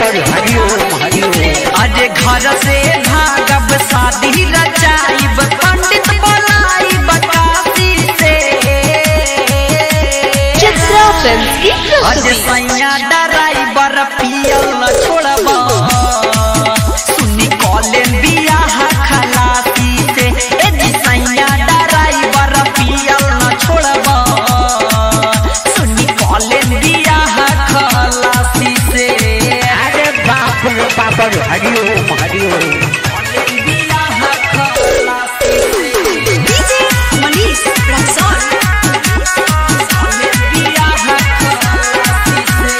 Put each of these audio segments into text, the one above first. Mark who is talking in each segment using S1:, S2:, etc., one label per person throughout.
S1: बाबा हरिओम हरिओम
S2: अरे घर से भागब शादी रचाइब पंडित बोलाइब काशी से
S3: चित्रा फिल्म की
S2: अरे
S3: प्रस्तुति
S2: सैया डराइबर पियल न छोड़ब सुनी कॉलेन बियाह खलासी से ए जी सैया डराइबर पियल न छोड़ब सुनी कॉलेन बियाह खलासी से
S1: अरे बाप रे बाबा हरिओम हरिओम
S2: बियाह खलासी से
S3: डीजे मनीष रक्सौल
S2: बियाह खलासी से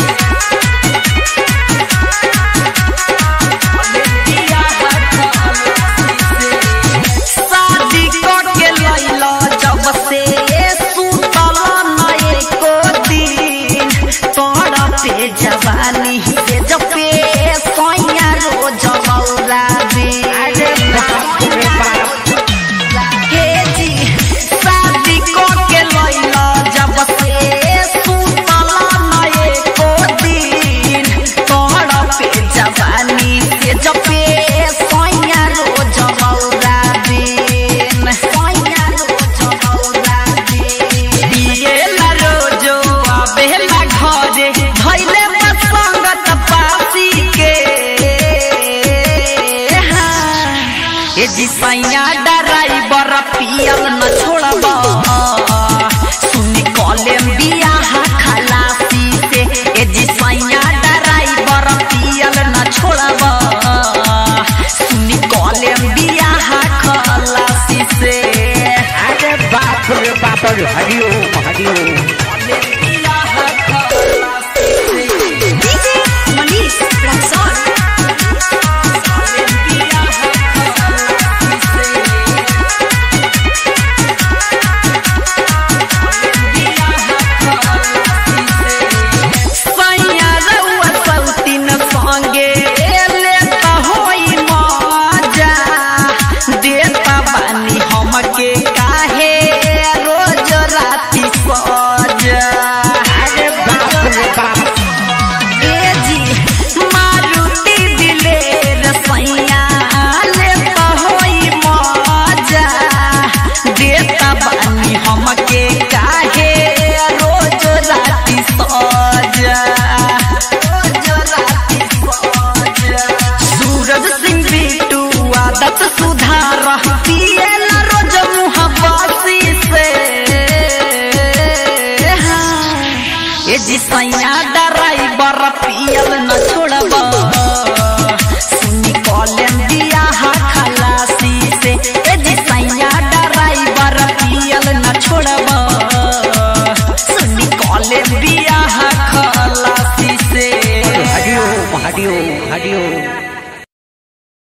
S2: शादी करके लैला जब से सुतल नए को दिन तोरा पे जवानी से जपे सोया रोज लौरा दे
S1: अरे बाप रे बाप
S2: हे जी शादी करके लैला जब से सुतल नए को दिन तोरा पे जवानी से जपे सोया रोज लौरा दिन सोया रोज लौरा दिन पिएला रोजो आबेला घरे धैले बसंगत पासी के हाँ। ए जी सैया डराइबर पियल न छोड़ब सुनी कॉलेम बियाह खलासी से ए जी सैया डराइबर पियल न छोड़ब सुनी कॉलेम बियाह खलासी से
S1: अरे बाप रे बाबा हरिओम हरिओम
S2: बियाह खलासी से
S3: डीजे मनीष रक्सौल
S2: हमके काहे रोज राती सजा
S1: अरे बाप रे बाप
S2: ए जी मारुति दिलेर सैया लेता होई मजा देता बानी हमके काहे रोज राती सजा रोज राती सजा सूरज सिंह बिटू आदत सुधार पिएला रोज मुँह बासी से हाँ। ए जी सैया डराइबर पियल न